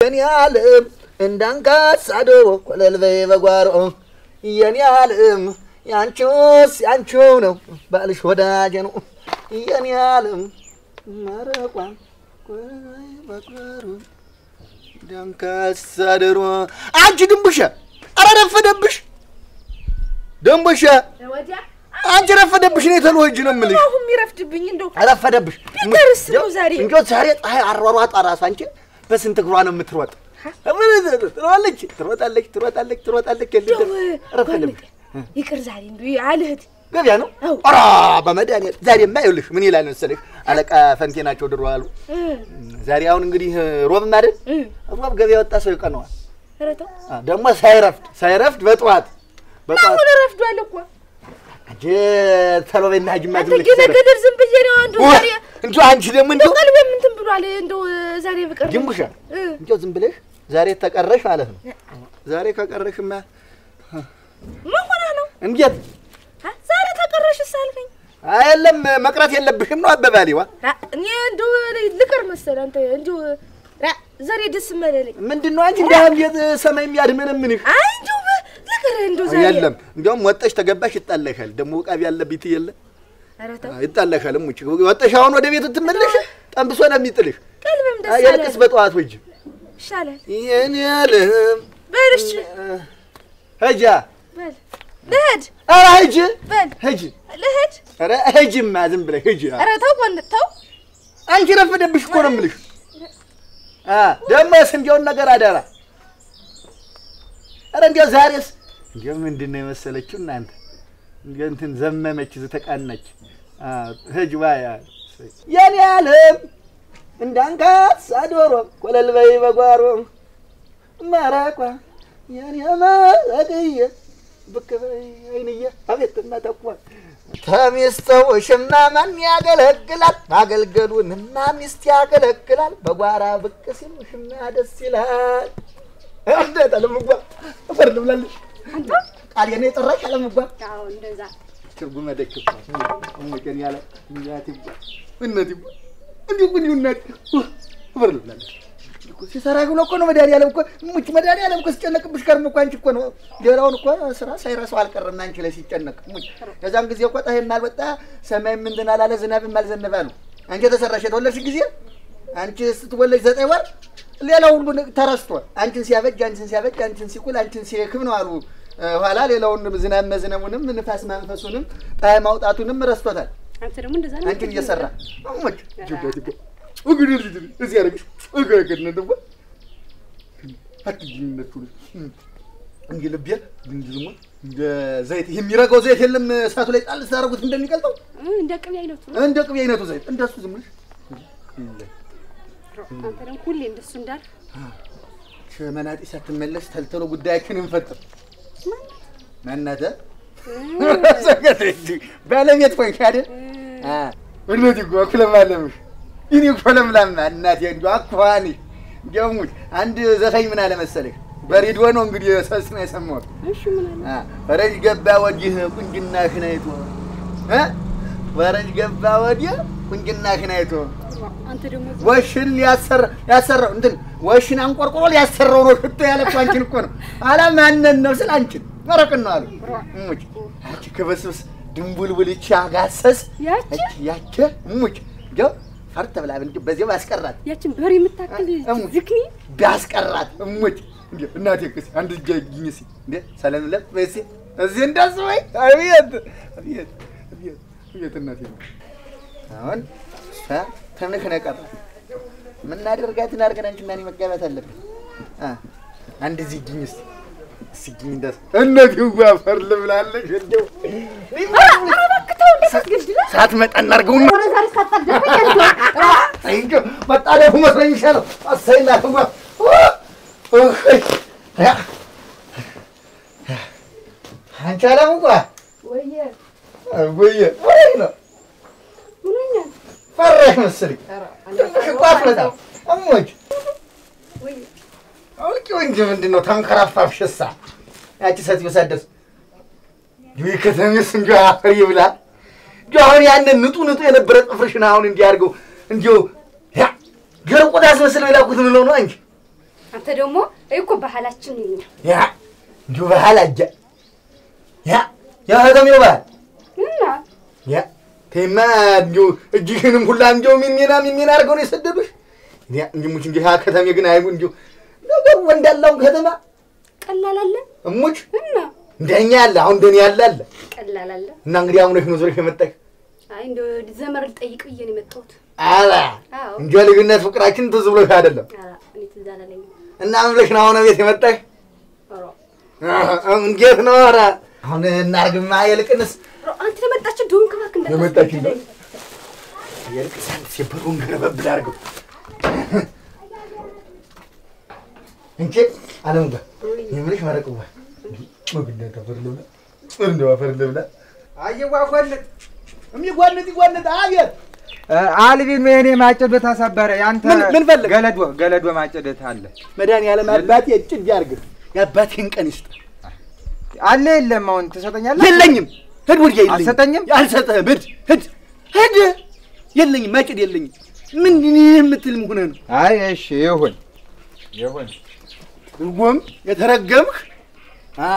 የኔ ዓለም እንዳንካሳ ዶሮ ኮለል በይ በጓሮ የኔ ዓለም ያንቺውስ ያንቺው ነው ባልሽ ወዳጄ ነው የኔ ዓለም መረቋ ኮለል በይ በጓሮ እንዳንካሳ ዶሮ አንቺ ድንቡሻ ኧረ ረፈደብሽ ደንቦሻ ወዲያ አንቺ ረፈደብሽ ነው የተሉ እጅ ነው የምልሽ አሁን የሚረፍድብኝ እንደው ረፈደብሽ ቢቀርስ ነው ዛሬ። እንጆ ዛሬ ፀሐይ አሯሯጣ ራሱ አንቺ በስንት እግሯ ነው የምትሮጥ ትሮጣለች ትሮጣለች ትሮጣለች ትሮጣለች እንደው ረፈደብሽ ጓል ይቅር ዛሬ እንደው አልህት ገበያ ነው አዎ። ኧረ በመድኃኒዓለም ዛሬማ ይኸውልሽ ምን ይላል መሰለሽ አለቃ ፈንቴ ናቸው ድሮ አሉ ዛሬ አሁን እንግዲህ ሮብ አይደል ሮብ ገበያ ወጣ ሰው ይቀነዋል ኧረ ተው አ፣ ደግሞ ሳይረፍድ ሳይረፍድ በጠዋት በጠዋት አሁን ረፍዷል እኮ አንቺ ተሎቤና ጅማ አንተ ገለገለር ዝም ብዬ ነው እንደው ዛሬ እንጂ አንቺ ደግሞ እንዲሁ እንደው ቀልቤም እንትን ብሏል እንደው ዛሬ ብቀር ድንቡሻ እ። እንዲያው ዝም ብለሽ ዛሬ ተቀረሽ ማለት ነው። ዛሬ ከቀረሽማ ምን ሆነህ ነው እንዴት አ? ዛሬ ተቀረሽስ አልከኝ አየለም መቅረት የለብሽም ነው አበባሌዋ። አ፣ እኔ እንደው ልቅር መሰለህ አንተ እንደው አ፣ ዛሬ ደስ መለለኝ ምንድን ነው አንቺ እንደ ቤት ሰማይ የሚያድመነምንሽ? አይ እንደው ልቅር እንደው ዛሬ የለም እንዲያውም ወጠሽ ተገባሽ ይጣለሻል። ደግሞ ውቃቢ ያለብኝ የለ ኧረ ተው ይጣለሻል። ሙጭ ወጠሽ አሁን ወደ ቤት ትመለሽ ጠንብሶ ነው የሚጥልሽ። ቀልቤም ደስ አለ የልቅስ በጠዋት ወጅ ይሻላል ይህን ያልህም በል እሺ ሂጂ በል ልሂድ ኧረ ሂጂ በል ሂጂ ልሂድ ኧረ ሂጂማ ዝም ብለሽ ሂጂ ኧረ ተው ጎን ተው አንቺ ረፈደብሽ እኮ ነው የምልሽ። አ ደሞስ እንዲያውን ነገር አደራ። ኧረ እንዲያው ዛሬስ እንዲያው ምንድን ነው የመሰለችው እናንተ እንዲያው እንትን ዘመመች ዝተቃናች አ ሂጅ ባያ የኔ ዓለም እንዳንካሳ ዶሮ ኮለል በይ በጓሮ መረቋ የኔ መረቅዬ ብቅ በይ አይንዬ አቤት እናተኳ ተሚስተውሽማ ማን ያገለግላል? ማገልገሉንማ ሚስት ያገለግላል። በጓራ ብቅ ሲል ውሽማ ደስ ይላል። እንዴት አለምጓ እፈር ልብላለሽ ቃል የኔ የጠራሽ አለምጓ አዎ እንደዛ ትርጉመ ደክፋ እሙቄን ያለ እናት ይጓ እናት ይጓ እንዲሁ ግን እናት እፈር ልብላለሽ ሲሰራ ብሎ እኮ ነው መድኃኒዓለም እኮ ሙች መድኃኒዓለም እኮ ሲጨነቅብሽ ከርም እኮ አንቺ እኮ ነው ሌላውን እኮ ስራ ሳይረሳው አልቀረም አንቺ ላይ ሲጨነቅ ሙች የዛን ጊዜ እኮ ፀሐይም አልወጣ ሰማይም ምንድን አላለ ዝናብም አልዘነበ አሉ አንቺ የተሰራሽ የተወለድሽ ጊዜ አንቺ ስትወለጅ ዘጠኝ ወር ሌላው ሁሉ ተረስቷል አንቺን ሲያበጅ አንቺን ሲያበጅ አንቺን ሲቁል አንቺን ሲክም ነው አሉ ኋላ ሌላውን ዝናብ መዝነቡንም ንፋስ ማንፈሱንም ፀሐይ ማውጣቱንም ረስቶታል አንተ ደግሞ እንደዛ ነው አንቺን እየሰራ ሙች እንግዲህ ልጅ እዚህ ያደረግሽ እገገድነ ደግሞ አትጅነቱ እንዲህ ልቤ እንዲህ ደግሞ እንደ ዘይት ይሄ የሚረገው ዘይት የለም እሳቱ ላይ ጣል ስታደርጉት እንደሚቀልጠው እንደ ቅቤ አይነቱ ነው እንደ ቅቤ አይነቱ ዘይት እንደሱ ዝም ብለሽ አንተ ደግሞ ሁሌ እንደሱ እንዳል ሸመናጢ ሳትመለስ ተልተሎ ጉዳያችን እንፈጥር ማናተ ባለቤት ሆንሽ አይደል? እነዚህ እኮ አኩለማለምሽ እኔ እኮ ለምላማ እናቴ እንዲያው አኳኋንሽ እንዲያው ሙት አንድ ዘፋኝ ምን አለ መሰለሽ በሬዲዮ ነው እንግዲህ ሰስ ነው የሰማሁት እሺ ምን አለ አ ፈረጅ ገባ ወዲህ ቁንጅናሽን አይቶ እ ፈረጅ ገባ ወዲህ ቁንጅናሽን አይቶ አንተ ደግሞ ወሽን ሊያሰራ ያሰራው እንትን ወሽን አንቆርቆሮ ሊያሰራው ነው ሽቶ ያለ እኮ አንቺን እኮ ነው አላ ማንን ነው ስል አንቺን መረቅን ነው አሉ እሙች አንቺ ክብስብስ ድንቡልቡል ይቺ አጋሰስ ያቺ ያቺ እሙች እንዲያው ፈርተ ብላ እንጂ በዚያው ያስቀራት ያችን በሬ የምታክል እሙች ዝክኒ ቢያስቀራት እሙች እንዴ እናቴ ክስ አንድ እጅ ግኝ ሲ እንዴ ሰላም ለ በሲ እዚህ እንደሱ ወይ አቤት አቤት አቤት አቤት እናቴ አሁን እሷ ትንሽ ነው የቀራት የምናደርጋትን አድርገን አንቺና እኔ መጋባት አለብን አ አንድ እዚህ ግኝ ሲ እስኪ ግኝ እንደሱ እናቴ ዋፈር ልብላለሽ እንደው ሳትመጣ እናድርገውና አይንጆ መጣደፉ መስሎኝ ይሻለው አሳይና ህዋ አንቺ አለም እንኳ ወየ ወየ ወይ ነው ምንኛ ፈራሽ መሰለኝ ትንሽ እኮ አፍለታ እሞች ወየ አውቂው እንጂ ምንድን ነው ተንከራፋፍሽሳ ያቺ ሴትዮ ሳትደርስ ይህ ከተሜስ እንጂ አፈር ይብላል እንጂ አሁን ያንን ንጡ ንጡ የነበረ ጥፍርሽን አሁን እንዲህ አድርገው እንዲሁ ያ ገር ቆዳ አስመስለው የላኩት ምለው ነው እንጂ አንተ ደግሞ እኮ ባህላችን የኛ ያ እንዲሁ ባህል አጃ ያ ያ ከተሜው ባህል እና ያ ተማ እንዲሁ እጅህንም ሁላ እንዲሁ ሚሚና ሚሚና አድርገው ነው የሰደዱሽ። ያ እንዲሁ ሙች እንዲህ ያ ከተሜ ግን አይቡ እንዲሁ ነገር ወንዳላውን ከተማ ቀላል አለ እሙች እና እንደኛ ያለ አሁን እንደኔ ያለ አለ ቀላል አለ። እና እንግዲህ አሁን ነው ዞረሽ የመጣሽ አይ እንደው ዘመር ልጠይቅ ብዬ ነው የመጣሁት። አላ አዎ እንጂ ልዩነት ፍቅራችን ትዝ ብሎሽ አይደለም ኧረ እኔ ትዝ አላለኝም። እና ምን ብለሽ ነው አሁን ቤት የመጣሽ? ኧረ እንዴት ነው? ኧረ አሁን እናርግማ የልቅንስ ኧረ አንተ ለመጣችሁ ዶንክ እባክህ ለመጣችሁ እንዳታስገድለኝ። የልቅስ አንድ ሲበሩን ገረበብ አድርገው እንቺ አለም ጋር የምልሽ መረቅዋ ምግና ከፈር ልብላ እንደው አፈር ልብላ አየዋጎልት የሚጓንጥ ይጓንጥ አቤት አልቢን የኔ ማጨዶት አሳበረ። ያንተ ምን- ምን ፈለግ? ገለዶ ገለዶ ማጨዶት አለ መድኃኒዓለም አባቴ ጭድ ያርግህ የአባቴን ቀን ይስጥ አለ የለም? አሁን ትሰጠኛለህ? የለኝም ሂድ ወዲያ የለኝም አልሰጠኝም? አልሰጠህም ሂድ ሂድ ሂድ የለኝም ማጭድ የለኝም ምንድን የምትል ሆነህ ነው አይ እሺ ይሁን ይሁን። ድርጎም የተረገምህ አ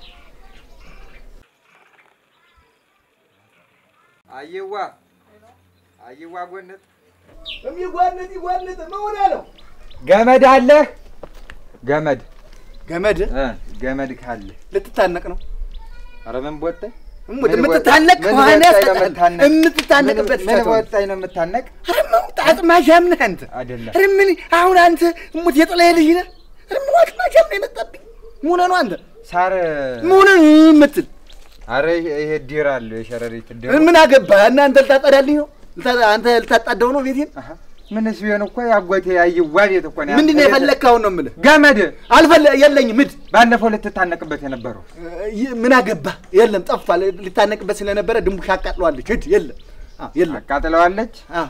አየዋ አየዋ ጎነት የሚጓንጥ ይጓንጥ መሆን አለው ገመድ አለህ? ገመድ ገመድ እ ገመድ ካለ ልትታነቅ ነው ኧረ ምን ቦጠኝ እሙት የምትታነቅ ምን ከሆነ ቦጣኝ ነው ያስጠጣል የምታነቅ? የምትታነቅበት ምን ይሰጠዋል። ቦጣኝ ነው የምታነቅ? ኧረ ምን አጥማሻም ነህ አንተ አይደለም ኧረ ምን አሁን አንተ እሙት የጥላዬ ልጅ ነህ ኧረ ምን አጥማሻም ነው የመጣብኝ ምን ሆነህ ነው አንተ ሳር ምን ሆነህ ነው የምትል አረ ይሄ ዲር አለ የሸረሪት ዲር ምን አገባህ እና አንተ ልታጠዳልኝ ነው ልታ- አንተ ልታጣደው ነው ቤቴን አሀ፣ ምንስ ቢሆን እኮ ያጎቴ ያየዋ ቤት እኮ ነው። ምንድን ነው ያንተ ቤት- የፈለግህ አሁን ነው የምልህ ገመድ አልፈለ የለኝም ሂድ ባለፈው ልትታነቅበት የነበረው ይ- ምን አገባህ የለም ጠፋ ሊታነቅበት ስለነበረ ድንቡሽ አቃጥለዋለች ሂድ የለም አዎ የለም አቃጥለዋለች። አዎ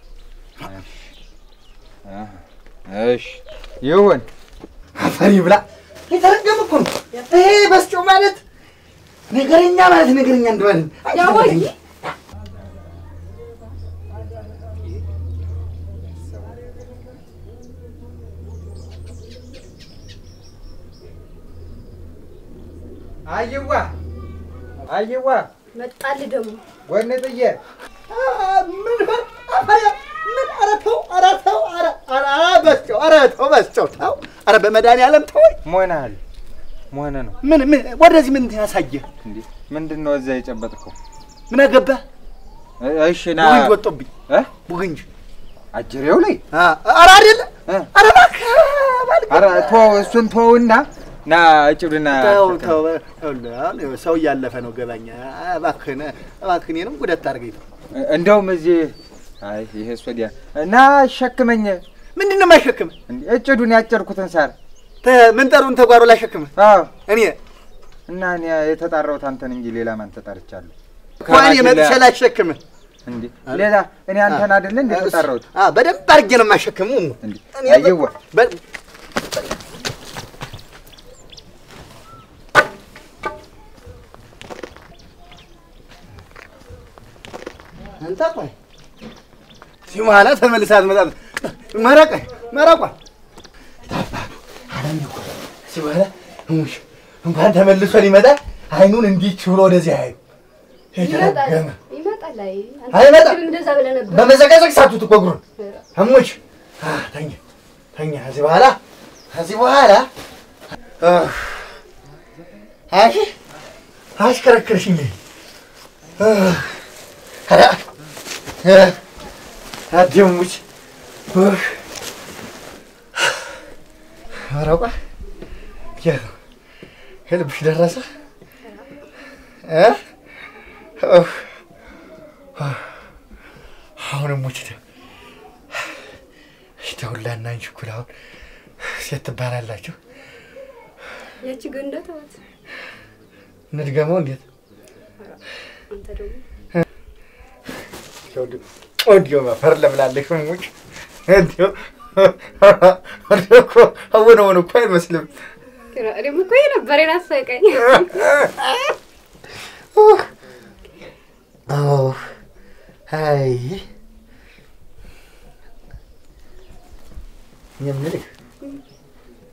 እሺ ይሁን። አፈሪ ብላ የተረገመ እኮ ነው ይሄ በስጮ ማለት ነገረኛ ማለት ነገረኛ እንደማለት ነው። ያወይ አይዋ አይዋ መጣልህ ደግሞ ወንጥዬ አ- ምን በ- አፈሪ ምን ኧረ ተው ኧረ ተው ኧረ ኧረ በስጮ ኧረ ተው በስጮ ተው ኧረ በመድኃኒዓለም ተወኝ ሞናል ሞነ ነው ምን ምን ወደዚህ ምን ያሳየህ እንዴ? ምንድን ነው እዛ የጨበጥከው? ምን አገባህ እ- እሺ ና ቡግንጅ ወጦብኝ እ? ቡግንጅ አጅሬው ላይ አ- ኧረ አይደለ እ? ኧረ እባክህ እባክህ ኧረ ቶ እሱን ተውና ና እጭብና ተው ተው ይኸውልህ፣ አሁን ሰው እያለፈ ነው ገባኛ እባክህን እባክህን እኔንም ጉዳት አድርገኝ ተው እንደውም እዚህ አይ ይሄ ወዲያ እና ሸክመኝ ምንድን ነው የማይሸክምህ እንዴ እጭዱን ያጨርኩትን ሳር ተ- ምንጠሩን ተጓሮ ላሸክምህ አዎ እኔ እና እኔ የተጣራሁት አንተን እንጂ ሌላ ማን ተጣርቻለሁ? እንኳን የመጥቼ ላሸክምህ እንዴ ሌላ እኔ አንተን አይደለ እንዴ ተጣራሁት? አ በደንብ አድርጌ ነው የማሸክምህ እንዴ እኔ አይዋ በ- አንተ ቆይ እዚህ በኋላ ተመልሳ አትመጣም። መረቀ መረቋ ታባቱ አለም እኮ እዚህ በኋላ እሙሽ እንኳን ተመልሶ ሊመጣ አይኑን እንዲህ ብሎ ወደዚህ አያዩ ይመጣል የተረገመ ይመጣል። አይ አንተ አይመጣም። ቅድም እንደዛ ብለህ ነበር። በመዘጋዘግ ሳቱት እኮ እግሩን እሙች አ፣ ተኛ ተኛ። ከዚህ በኋላ ከዚህ በኋላ አህ፣ አሽ አሽከረክርሽኝ አህ፣ ኧረ፣ እ፣ አደሙች አህ፣ ኧረ ቆይ የት ነው? የልብሽ ደረሰ እ? ኦህ፣ አሁን እሙች ደውላና አንቺ እኩል አሁን ሴት ትባላላችሁ። ያቺ ገንዳ ተዋት። እንድገመው እንዴት አንተ ደግሞ እንዲሁ መፈር ለብላለሽ ሙች እንዲሁ እንዲሁ እኮ አሁን አሁን እኮ አይመስልም። እኔም እኮ ይሄ ነበር የናፈቀኝ። አዎ አይ የምልህ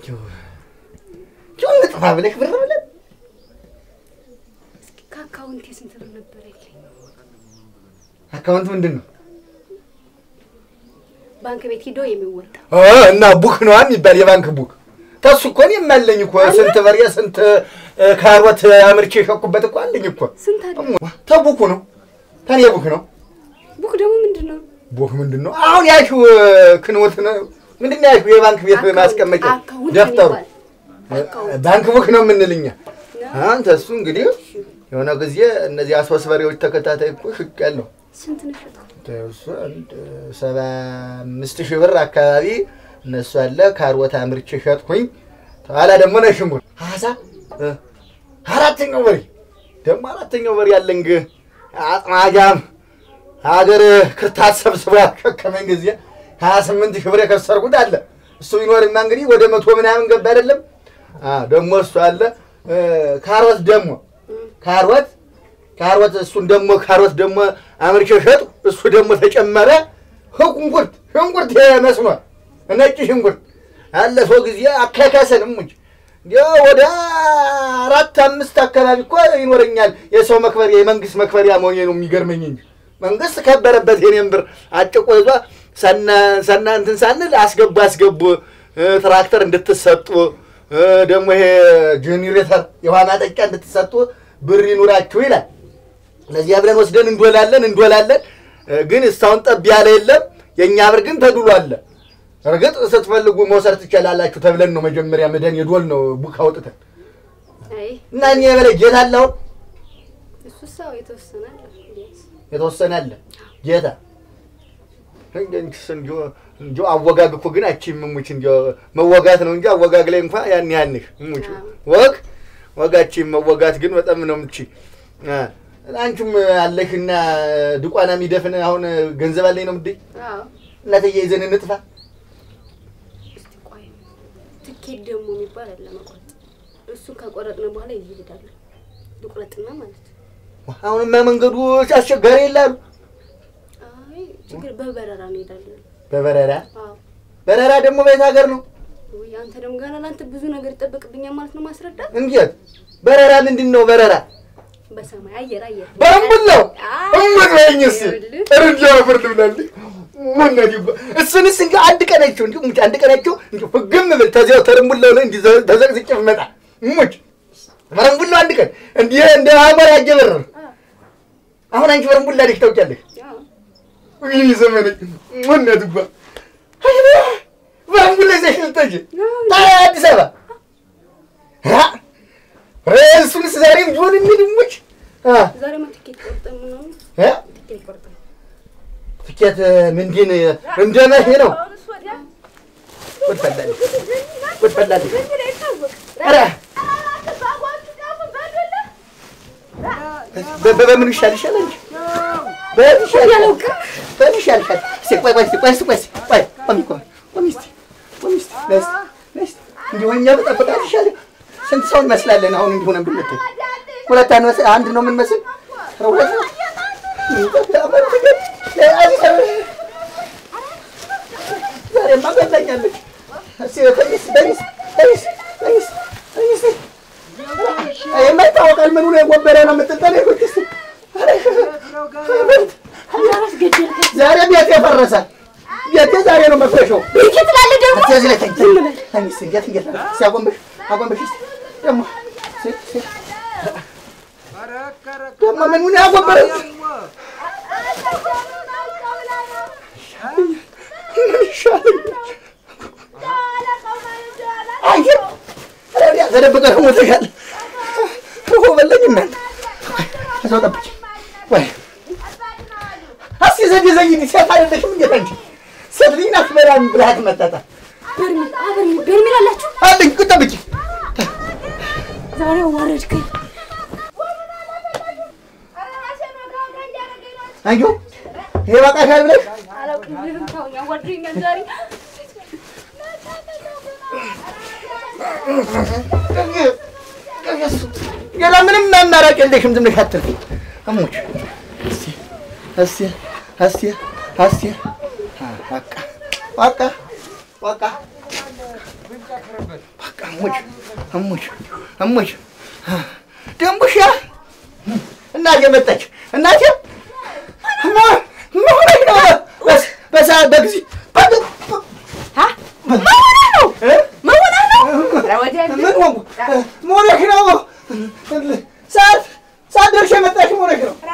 ጭው ንጥፋ ብለሽ ብር ብለን እስኪ ከአካውንቴ ስንት ብር ነበር ያለኝ? አካውንት ምንድን ነው? ባንክ ቤት ሂዶ የሚወጣ ኦ፣ እና ቡክ ነዋ የሚባል የባንክ ቡክ ተሱ እኮ እኔም አለኝ እኮ ስንት በሬ ስንት እ፣ ካሮት አምርቼ የሸኩበት እኮ አለኝ እኮ ስንት አለ? ተቡኩ ነው ተኔ ቡክ ነው ቡክ ደግሞ ምንድን ነው? ቡክ ምንድን ነው አሁን ያልሽው ክንውት ነው ምንድን ነው ያልሽው የባንክ ቤት አካውንት- ማስቀመጫ አካውንት ደፍተሩ የሚባል አካውንት ባንክ ቡክ ነው የምንልኛ አንተ እሱ እንግዲህ የሆነ ጊዜ እነዚህ አሶስት በሬዎች ተከታታይ እኮ ሽቅ ያለው ስንት ነው የሸጥከው? እሱ አንድ ሰባ አምስት ሺህ ብር አካባቢ እነሱ አለ ካሮት አምርቼ ሸጥኩኝ። ተኋላ ደግሞ ነጭ ሽንኩርት ሀሳ እ፣ አራተኛው በሬ ደግሞ አራተኛው በሬ ያለ እንግ አጥማጃም ሀገር ክርታት ሰብስቦ ያሸከመኝ ጊዜ ሀያ ስምንት ሺህ ብር የከሰርኩት አለ። እሱ ቢኖርማ እንግዲህ ወደ መቶ ምናምን ገባ አይደለም። አ፣ ደግሞ እሱ አለ እ፣ ካሮት ደግሞ ካሮት ካሮት እሱን ደግሞ ካሮት ደግሞ አምርቼ ሸጡ። እሱ ደግሞ ተጨመረ። ሽንኩርት ሽንኩርት መስኖ ነጭ ሽንኩርት አለፈው ጊዜ አካካሰንም እንጂ እንዲያው ወደ አራት አምስት አካባቢ እኮ ይኖረኛል። የሰው መክበሪያ የመንግስት መክበሪያ መሆኔ ነው የሚገርመኝ እንጂ መንግስት ከበረበት የኔን ብር አጭቆ ይዟ ሰና ሰና እንትን ሳንል አስገቡ አስገቡ እ፣ ትራክተር እንድትሰጡ እ፣ ደግሞ ይሄ ጄኔሬተር የውሃ ማጠጫ እንድትሰጡ ብር ይኑራችሁ ይላል። ለዚያ ብለን ወስደን እንዶላለን እንዶላለን፣ እ፣ ግን እስካሁን ጠብ ያለ የለም። የእኛ ብር ግን ተድሎ አለ። እርግጥ ስትፈልጉ መውሰድ ትችላላችሁ ተብለን ነው መጀመሪያ መደን የዶል ነው ቡክ አውጥተን አይ እና እኔ የበላይ ጌታ አለ አሁን እሱ ሰው የተወሰነ አለ ቢያንስ። የተወሰነ አለ ጌታ እንጂ አወጋግ እኮ ግን አቺ ምሙች እንጂ መወጋት ነው እንጂ አወጋግ ላይ እንኳን ያን ያንሽ ምሙች ወግ ወጋቺ መወጋት ግን በጣም ነው ምቺ አንቺም አለሽና ድቋና የሚደፍን አሁን ገንዘብ አለኝ ነው ምድይ አዎ እናትዬ ይዘን እንጥፋ እስቲ ቆይ ትኬት ደግሞ የሚባል አለ መቁረጥ። እሱን ከቆረጥን በኋላ ይሄዳሉ። ልቁረጥና ማለት ነው። አሁንማ መንገዱ አስቸጋሪ የላሉ አይ ችግር በበረራ እንሄዳለን። በበረራ አዎ በረራ ደግሞ በየት ሀገር ነው ውይ አንተ ደግሞ ገና ለአንተ ብዙ ነገር ይጠበቅብኛል ማለት ነው ማስረዳት። እንዴት በረራ ምንድን ነው በረራ በሰማይ አየር አየር በረምቡል ነው አይ፣ እምትበኝስ ይኸውልህ። እርጃ ፍርድ ብላለች ወነዲ እሱንስ እንዲ አንድ ቀናቸው እንዲ ሙች አንድ ቀናቸው እንዲ ፍግም ብል ተዚያው ተረምቡላው ላይ እንዲ ተዘቅዝቄ ብመጣ ሙች በረምቡላው አንድ ቀን እንዲ እንደ አሞራ ያጀበር አሁን አንቺ በረምቡላ ልጅ ታውቂያለሽ አዎ ይህ ዘመን ወነዲ ባ በረምቡላ ይዘሽ ልትሄጂ ታዲያ አዲስ አበባ አ? ኧረ እሱንስ ዛሬም ቢሆን እንሂድ ሙች አ ዛሬማ ትኬት ቆርጠን ምናምን እ ትኬት ቆርጠን ትኬት ምንድን እንደ መሄ ነው? ጉድ ፈላልኝ ጉድ ፈላልኝ። ኧረ በ- በ- በምን ይሻል ይሻል እንጂ በምን ይሻል ይሻል? በምን ይሻል ይሻል? እስኪ ቆይ ቆይ እስኪ ቆይ እስኪ ቆይ እስኪ ቆይ ቆሚ ቆይ ቆሚ እስኪ ቆሚ እስኪ ነይ እስኪ ነይ እስኪ እንዲሁ እኛ በጠበቃት ይሻል። ስንት ሰው እንመስላለን አሁን እንዲሁ ነን ብንል ሁለት አንመስ- አንድ ነው የምንመስል ኧረ ሁለት ነው ዛሬማ ገላኛለች። እስኪ ተኝስ ተኝስ ተኝስ ተኝስ ተኝስ የማይታወቃል ምኑ ነው የጎበረ ነው የምትጠለ ይሁንስ ዛሬ ቤት የፈረሰ ቤቴ ዛሬ ነው መፍረሻው። ቤት ትላለህ ደግሞ እዚህ ላይ ተኝ ተኝስ እንዴት እንዴት እስኪ አጎንበሽ አጎንበሽ እስኪ ደግሞ እስኪ እስኪ ደግሞ ምኑ ነው ያጎበረው? ምን ይሻለኛል? አንቺ ወዲያ ተደብቀህ ደግሞ ሞተሻል። እኮ በለኝ እናንተ እዛው ጠብቂ። ወይ እስኪ ዘዴ ዘይድ ሴት አይደለሽም እንዴት አንቺ ሴት ልጅ ናት። በላም ብልሃት መጣጣ በርሜል አበርሜል በርሜል አላችሁ? አለኝ እኮ ጠብቂ። ዛሬ ዋረድከኝ። አንቺ ይሄ በቃሻል ብለሽ አላውቅም ምንም ታውኝ አዋርደኛል ዛሬ ሌላ ምንም አማራጭ የለሽም። ዝም ብለሽ አትልፊ። እሙች እስኪ እስኪ እስኪ እስኪ በቃ በቃ በቃ እሙች እሙች እሙች ደንቡሻ እናቴ መጣች። እናቴ ምን ምን ሆነሽ ነው? በስ- በሰዓት በጊዜ ምን ሆንኩ? ምን ሆነሽ ነው? ሰዓት ሰዓት ደርሼ መጣሽ። ምን ሆነሽ ነው?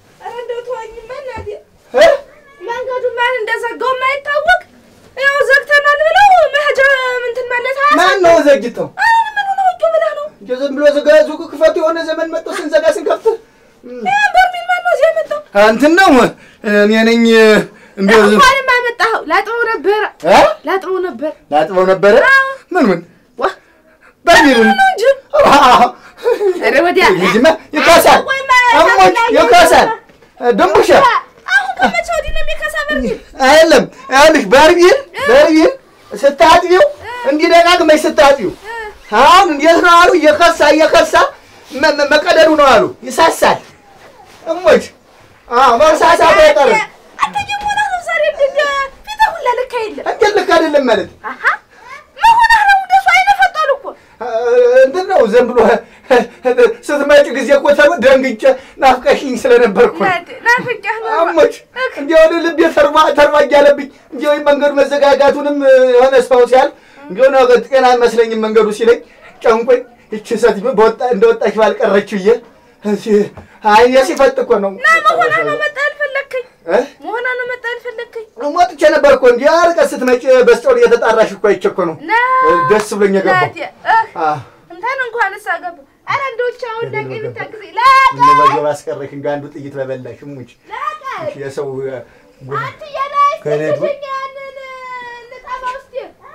እ? መንገዱ ማን እንደዘጋው የማይታወቅ ያው ዘግተናል ብለው መሄጃ ምንትን ማለት ማን ነው ዘግተው? ምን ሆነ ወጡ ብለህ ነው እንደው ዝም ብሎ ዘጋ ሱቅ ክፈቱ። የሆነ ዘመን መጥቶ ስንዘጋ ስንከፍት በርሚል ማን ነው እዚህ ያመጣው? እንትን ነው እኔ ነኝ። እንደው ዝም እንኳንም አመጣኸው። ላጥበው ነበረ እ? ላጥበው ነበር ላጥበው ነበረ። ምን ምን ዋ በሚሉን ነው እንጂ ኧረ ወዲያ ልጅማ ይካሳል፣ ወይማ እሞች ይካሳል። ድንቡሻ አሁን ከመቼ ወዲህ ነው የሚከሳ በርሚል? አይደለም ይኸውልሽ፣ በርቢል በርቢል ስታጥቢው እንዲህ ደጋግመሽ ስታጥቢው አሁን እንዴት ነው አሉ እየከሳ እየከሳ መ- መ- መቀደዱ ነው አሉ ይሳሳል። እሞች አዎ መሳሳት አይቀርም። አንተ የሞላ ነው ዛሬ እንደ ፊትህ ሁላ ልክ የለም። እንዴት ልክ አይደለም ማለት አሀ ምን ሆነህ ነው? እንደሱ አይነፈጠሉ እኮ እንትን ነው ዝም ብሎ ስትመጪ ጊዜ እኮ ተብ- ደንግጬ ናፍቀሽኝ ስለነበርኩ ነው። ናት- ናፍቄህ ነው። አሞች እንዲያው ወደ ልቤ ተርባ ተርባ እያለብኝ እንዲያው መንገዱ መዘጋጋቱንም የሆነ ሰው ሲያል እንዲያው ነው ጤና አይመስለኝም መንገዱ ሲለኝ ጨንቆኝ ይቺ ሴት በወጣ እንደወጣች ባልቀረች ብዬ እሲ- አይኔ ሲፈጥ እኮ ነው ና መሆና ነው መጣ አልፈለግከኝ እ? መሆና ነው መጣ አልፈለግከኝ ሞጥቼ ነበር እኮ እንዲህ አርቀት ስትመጪ በስቶር እየተጣራሽ እኮ አይቼ እኮ ነው ና ደስ ብሎኝ የገባው ናት እህ አ እንትን እንኳን እሳ ገባ ኧረ እንደው ብቻ አሁን ላቄ ገደል ልታግዜ ላቀ እነ በጀባ አስቀረሽ እንደ አንዱ ጥይት በበላሽ ሙች ላቀ የሰው እ፣ ጉ- አንተ የላይ ከሌዱ- ስትሸኝ ያንን ልጠባ ውስጥ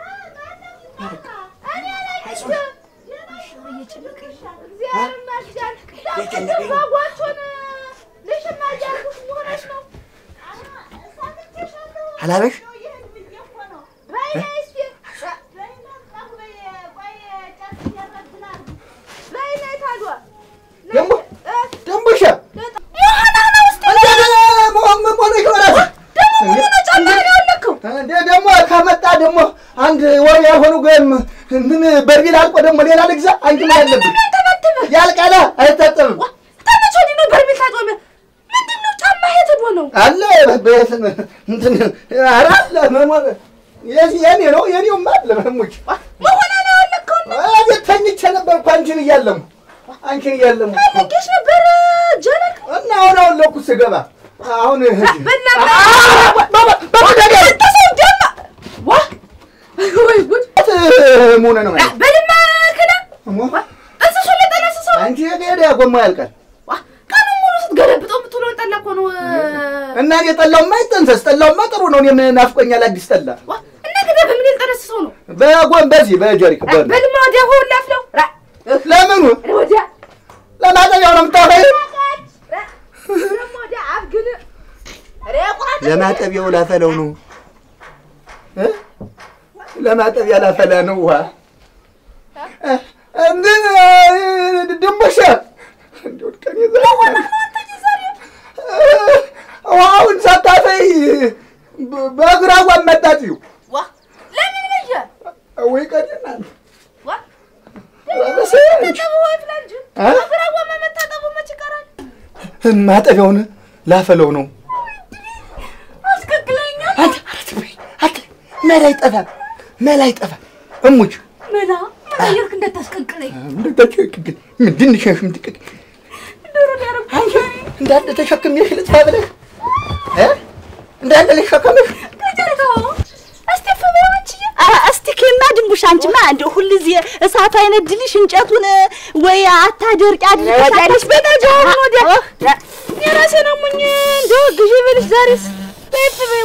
እኔ አላየችም እግዚአብሔር ይመስገን በጎቹን ልሽማ እያልኩሽ መሆነች ነው አላበሽ በይ ነይ እስኪ በይ ነይ ታዲያ ደግሞ ደንቡሻ ደግሞ ከመጣ ደግሞ አንድ ወር ያልሆኑ ወይም ምን በርቢል አልቆ ደግሞ ሌላ ልግዛ። አንቺ ምን አለብሽ? ያልቃላ አይታጠብም ተመቼ ወዲህ ነው በርሜል ታጥቦ ምንድን ነው ጫማ የት ሄዶ ነው አለ በ- እንትን ኧረ አለ መሞ- የዚህ የኔ ነው የኔውማ አለ መሙች መሆና ነው ያለከው አቤት ተኝቼ ነበር እኮ አንቺን እያለሙ አንቺን እያለሙ ፈለጌሽ ነበር ጀለቅ እና አሁን አሁን ለኩስ ስገባ አሁን በእናትህ ሰው ደማ ዋ ወይ ጉድ ሙነ ነው ማለት በልማ ክዳ ሞ- እንስሱ ለጠነስሰው አንቺ ሄደ ጎማ ያልቃል ዋ ቀኑ ሙሉ ስትገለብጠው የምትውለውን ጠላ እኮ ነው እና እኔ ጠላውማ አይጠንሰስ ጠላውማ ጥሩ ነው። እኔም ናፍቆኛል አዲስ ጠላ ዋ እና ግዳ በምን ልጠነስሰው ነው በጎን በዚህ በጀሪክ በል በልማ ወዲያ ሆን ላፍለው ራ ለምኑ ወዲያ ለማጠቢያው ነው የምታወራኝ? ደግሞ ወዲያ አብግን ሬ ቁራት ለማጠቢያው ላፈለው ነው እ? ለማጠቢያ ላፈላ ነው ውሃ እ፣ እንትን እ፣ ድንቦሻ እንደው ቀን ዛሬ እ፣ ውሃውን ሳታፈይ በ- በእግራ ጓን መጣጥዩ ዋ ለምን በየ ወይ ቀድናል ዋ በሰ- ተጠቡ ወይ ፍላንጅ እ? አብራዋ መታጠቡ መች ይቀራል ማጠቢያውን ላፈለው ነው። አስቀቅለኛ አንተ አረት በይ አንተ መላ አይጠፋም፣ መላ አይጠፋም። እሙች ምና መቀየርክ እንደታስቀቅለኝ እንደተቸክግል ምንድን ሸሽ ምትቅቅ ዶሮ ሊያረግ አንቺ እንዳለ ተሸክሜሽ ልጥፋ ብለሽ እ እንዳለ ልሸከምሽ ከጀርጋው እስቲ ፈበያችዬ እስቲ ኬማ ድንቡሽ አንቺማ እንደው ሁልጊዜ እሳቱ አይነድልሽ እንጨቱን ወይ አታደርቂ አድርገሽ በታጃውን ወዲያ የራሴ ነው ሙኝ እንደው ግዢ ብልሽ ዛሬስ በይፍ በይው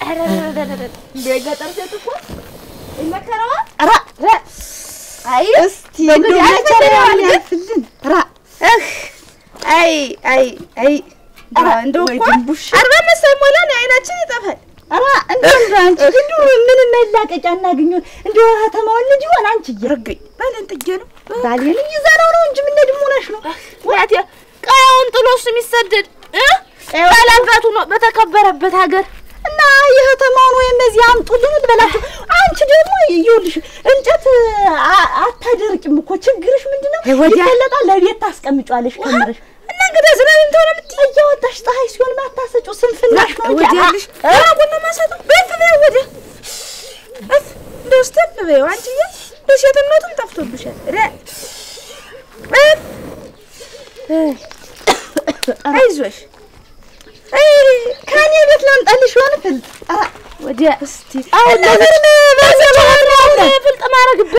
ገጠር ሴት እኮ ይመከረዋ ራ አይ እስቲ እንደው እንግዲህ መቸሪያውን አልፈለግም። ያልፍልን ራ እህ አይ አይ አይ ኧረ እንደው ወይ እኮ ድንቡሽ። አርባ አምስት ሳይሞላን አይናችን ይጠፋል ራ እንደው እንደው አንቺ እንደው ምን መላቀቂያ እናግኙ እንደው ከተማውን ልጅ ይሆን አንቺ እየረገኝ ባለን ጥጌ ነው ባሌን ይዘነው ነው እንጂ ምን ደግሞ ሆነሽ ነው ናት ቀያውን ጥሎ እሱ የሚሰደድ እ ባላባቱ ነው በተከበረበት ሀገር እና እና የከተማውን ወይም እዚህ አምጡልን ልበላቸው። አንቺ ደግሞ ይኸውልሽ እንጨት አ- አታደርቂም እኮ ችግርሽ ምንድን ነው? ይፈለጣል ለቤት ታስቀምጫለሽ ከምርሽ እና እንግዲህ ዝናብ እንትን ሆነ የምትይ እያወጣሽ ፀሐይ ሲሆን ማታሰጪው ስንፍናሽ ነው እንጂ ወዲያ ያለሽ ራቁና ማሳጡ በፍ በይው ወደ እፍ እንደው ስተፍ በይው አንቺዬ እንደው ሴትነቱም ጠፍቶብሻል ረ እፍ አይዞሽ አይ ከኔ ቤት ላምጣልሽ ሆነ ፍልጥ አ- ወዲያ እስቲ አሁን ነገር በዘባለ ፍልጥ ማረግብ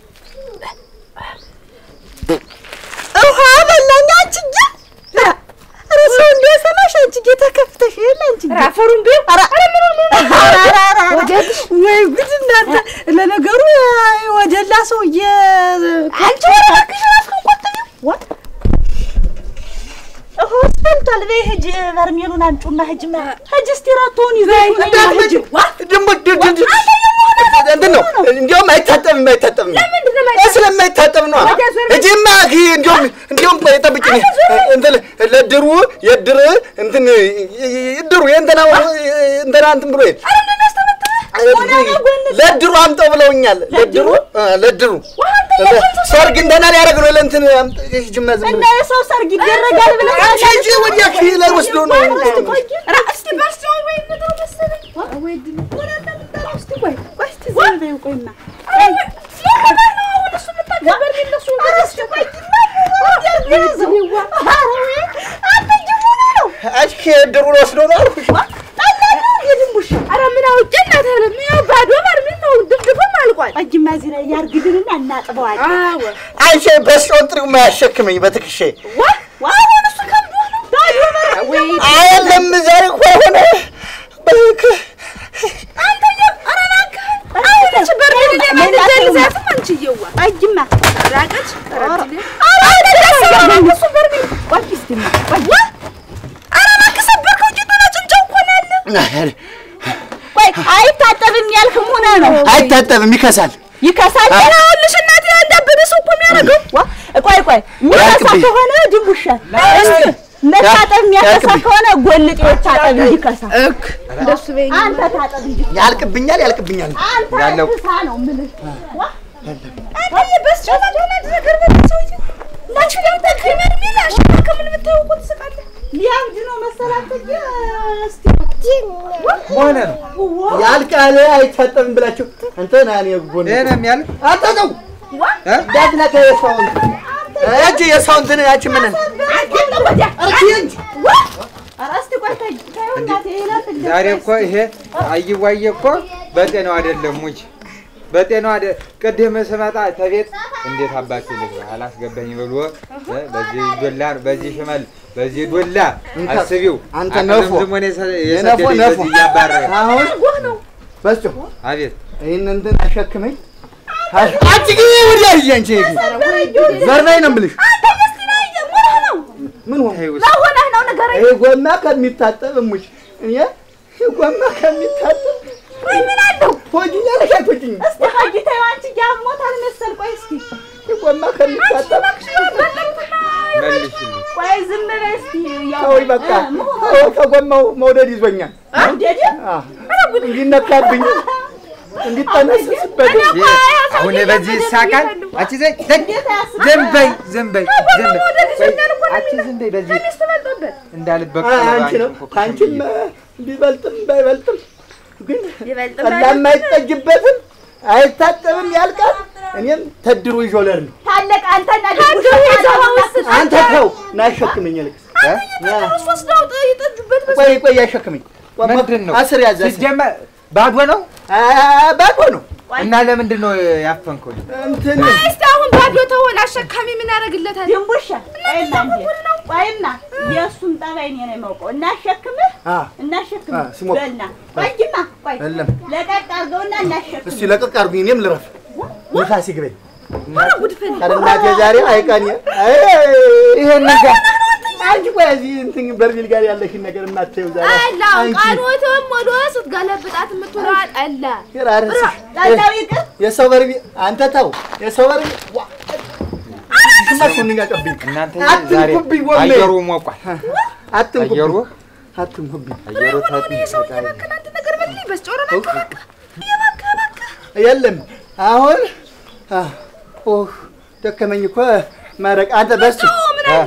ውሃ በላኝ አንቺዬ። ኧረ ሰው እንዲያሰማሽ አንቺዬ ተከፍተሽ የለ አንቺዬ። ራፈሩን ቢው ኧረ ኧረ ኧረ ኧረ ወይ ጉድ እናንተ! ለነገሩ ወደላ ሰውዬ አንቺ ወራክሽ ራስክን ቆጥቢው ዋ እሆስ ፈልቷል። በይ ሂጂ በርሜሉን አምጪውና ሂጂማ ሂጂ እስቲ ራቶውን ይዘሽ ነይ እንዳትመጪ ደግሞ ድ- ድ- ድ- እንትን ነው እንዲያውም አይታጠብም አይታጠብም ስለማይታጠብ ነው እጂማ እንዲያውም እንዲያውም ጠብቂኝ እንትን ለድሩ የድር እንትን ይድሩ የእንትና እንትና እንትን ብሎ ለድሩ አምጠው ብለውኛል ለድሩ እ ለድሩ ሰርግ እንትና ሊያደርግ ነው ለእንትን ሂጂማ ዝም እና ብለሽ የሰው ሰርግ ይደረጋል ብለህ አንቺ ሂጂ ወዲያ ኪ ላይ ወስዶ ነው እስቲ ባስቲው ወይ ነው መሰለኝ ወይ ድል እስቲ ቆይ ቆይ እስቲ ዝም በይው ቆይማ አንቺ ድሩን ወስዶ ነው አልኩሽ ኧረ ምን አውቄ እናትህንም ያው ባዶ በርሜል ነው ድፍድፉም አልቋል ቆይማ እዚህ ላይ ያርግልንና እናጥበዋለን። አዎ አንቺ በስጮን ጥሪው ማያሸክመኝ በትከሻ አሁን እሱ ከብዶ ነው ባዶ በር ወይ አይደለም ዛሬ እኮ የሆነ በክ- አሁንች በርሜል ለማንዘልዛትም አንቺዬዋ ቆይማ ራቀች ረድል እሱ በርሜል ቆይ እስቲማ ቆይ ኧረ እባክህ ሰበርከው ጌጡን ጭንጫው እኮ ነው ያለ ቆይ አይታጠብም ያልክም ሆነ ነው አይታጠብም ይከሳል ይከሳል። ይኸውልሽ እናቴ እንዳበደ ሰው እኮ የሚያደርገው ዋ ቆይ ቆይ የሚከሳ ያልቅብኝ። ከሆነ ድንቡሻ እስኪ መታጠብ የሚያከሳ ያልቅብኝ። ከሆነ ጎልጤ ታጠብ እንጂ ከሳ እክ እንደሱ በይኝ አንተ ታጠብ እንጂ ያልቅብኛል ያልቅብኛል አንተ ያለው- ክሳ ነው የምልህ ዋ አንተ በስጨላ ሆነ ነገር በሰውዬ ናችሁ ያንተ ከመር ሚላሽ ከምን ብታየው እኮ ትስቃለህ ሊያብድ ነው መሰላት እንጂ እስቲ ሆነ ነው ያልቃል አይታጠብም ብላችሁ አንተ ና እኔ ጎን ይሄ ነው የሚያልቅ አንተ ተው እ? እንዳትነካ የሰውን እጅ የሰውን እንትን ያቺ ምን እርቺ እንጂ ኧረ እስቲ ቆይ ተይ ተይው እናቴ ይላት እንደ ዛሬ እኮ ይሄ አይዋየ እኮ በጤናው አይደለም ሙች በጤናው አይደ ቅድም ስመጣ ተቤት እንዴት አባቴ ልግባ አላስገባኝ ብሎ እ፣ በዚህ ዶላ በዚህ ሽመል በዚህ ዶላ እንካ፣ አስቢው አንተ አቅም ነፎ፣ ዝሞን የሰ- የነፎ የሰደደኝ ነፎ በዚህ እያባረረ አሁን በስጮ አቤት ይህን እንትን አሸክመኝ አንቺ ግን ወዲያ ሂጂ አንቺ ዘርበይ ነው የምልሽ ምን ሆነ ተይው ሆነህ ነው ንገረኝ ይሄ ጎማ ከሚታጠብ እሙሽ እኔ ይሄ ጎማ ከሚታጠብ ወይ ምን አለው ትወጂኛለሽ አትወጂኝም? እስቲ ሀጂ ተይው አንቺ ያሞታል መሰል ቆይ እስቲ ይሄ ጎማ ከሚታጠብ መልሽልኝ ቆይ ዝም በይ እስቲ ያው ተወኝ በቃ እ፣ መሆኑ ተወው፣ ከጎማው መውደድ ይዞኛል መውደድ አ፣ እንዲነካብኝ እንዲጠነስስበት ይሄ አሁን በዚህ ይሳቃል አንቺ ዘይ ዘይ እንዴት አያስብ ዝም በይ ዝም በይ ዝም በይ ወደድ ይዞኛል እኮ ነው አንቺ ዝም በይ በዚህ ሚስት በልጦበት እንዳልበቀል አንቺ ነው ከአንቺም ቢበልጥም ባይበልጥም ግን ይበልጥም ጠላ የማይጠጅበትም አይታጠብም ያልቃል። እኔም ተድሩ ይዦለር ነው። ታለቅ አንተና አንተ ተው ና አሸክመኝ፣ ልቅስ ና። ወስደው ይጠጁበት ቆይ ቆይ አሸክመኝ። ምንድን ነው አስር ያዘ ሲጀመር ባዶ ነው አ- ባዶ ነው እና ለምንድን ነው ያፈንከው እንትን እስቲ አሁን ባዶ ተሆን አሸካሚ ምን ያደርግለታል ድንቡሻ ቆይማ እንዴ ቆይማ የእሱን ጠባይ እኔ ነው የማውቀው። እናሸክምህ አ እናሸክምህ አ፣ ሲሞቅ። በልና ቆይማ ቆይ የለም ለቀቅ አድርገውና እናሸክምህ እስቲ ለቀቅ አድርጉኝ፣ እኔም ልረፍ። ንፋስ ይግበኝ። ጉድፈል ኧረ እናቴ ዛሬ አይቀን ይሄን ነገር አንቺ ቆይ እዚህ እንትን በርሜል ጋር ያለሽን ነገር የማታየው ዛሬ አላ አንቺ ቃኖትም ወደ ስትገለብጣት የምትውለዋል አላ የራስሽ ጠላው ይቅር የሰው በርሜል አንተ ተው የሰው በርሜል ዋ ግማሽ ምን ያቀብኝ እናንተ አትንኩብኝ ዛሬ ወሜ። አየሩ ሞቋል አየሩ አትንኩብኝ አትንኩብኝ አየሩ ታጥ የሰውዬ መከናንት ነገር በልኝ በስጮረ በቃ በቃ የበቃ በቃ የለም አሁን አ፣ ኦህ ደከመኝ እኮ ማረቅ አንተ በሱ ምን አለ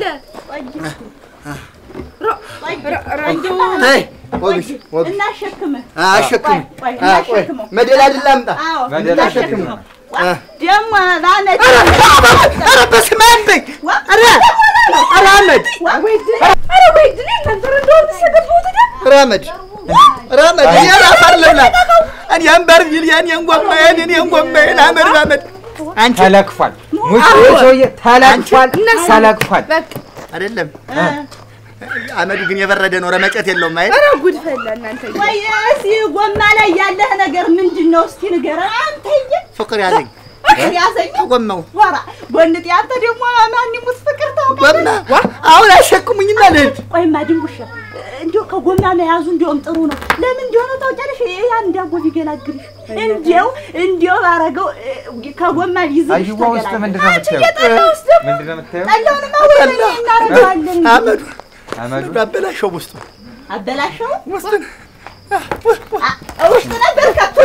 ተይ ወግሽ ወግሽ እናሸክምህ። አሸክም ቆይ፣ ቆይ፣ ቆይ እናሸክመው። መደላድል ላምጣ አዎ መደላ አሸክም እናሸክመው። አ። ደግሞ ባመት ኧረ በስመ አብ በይ ኧረ ኧረ አመድ ኧረ ወይ ድል ነበር እንደው ተሰገቡት ደ ራመድ ራመድ እኔን አፈር ልብላ እኔን በርሚል የእኔን ጎማዬን የእኔን ጎማዬን አመድ ባመድ አንቺ ተለክፏል። ሙች ይህ ሰውዬ ተለክፏል፣ ተለክፏል። በቃ አይደለም አመዱ ግን የበረደ ነው ረመጨት የለውም አይደል ኧረ ጉድ ፈላ እናንተ ወይ እስኪ ጎማ ላይ ያለህ ነገር ምንድን ነው? እስኪ ንገረን። አንተዬ ፍቅር ያዘኝ ፍቅር ያዘኝ ጎማው ወራ ጎንጤ፣ አንተ ደግሞ ማን ይሙት ፍቅር ጎማ ታውቃለህ? አሁን አሸክሙኝና ልሂድ ቆይማ ድንቡሻ እንዲያው ከጎማ መያዙ እንዲያውም ጥሩ ነው። ለምን እንደሆነ ታውቂያለሽ? ያን ዳቦ ቢገላግልሽ እንዲያው እንዲያው ባረገው እ፣ ከጎማ ይዝልሽ አይዋ ውስጥ ምንድን ነው የምታየው? ምንድን ነው የምታየው? ጠላውንማ ወደ እኔ እናደርገዋለን። አመዱ አመዱ አበላሸው ውስጡ አበላሸው ውስጡን አ- ውስጥ ነበር ከቶ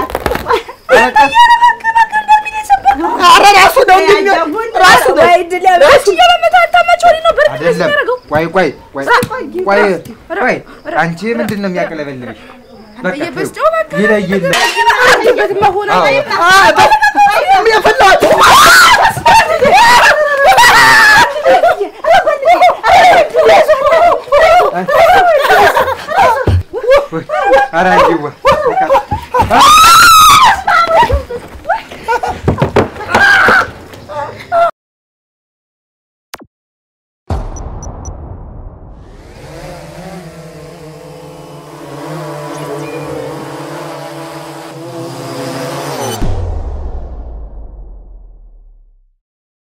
ኧረ ራሱ ነው እንግዲህ ራሱ ነው ወይ ድል ያበች የመመታታ መቾሪ ነው በር አይደለም። ቆይ ቆይ ቆይ ቆይ ቆይ፣ አንቺ ምንድን ነው የሚያቀለበልብሽ? በቃ ተይው፣ በስጮ በቃ ይለይልህ። በት መሆን አዎ፣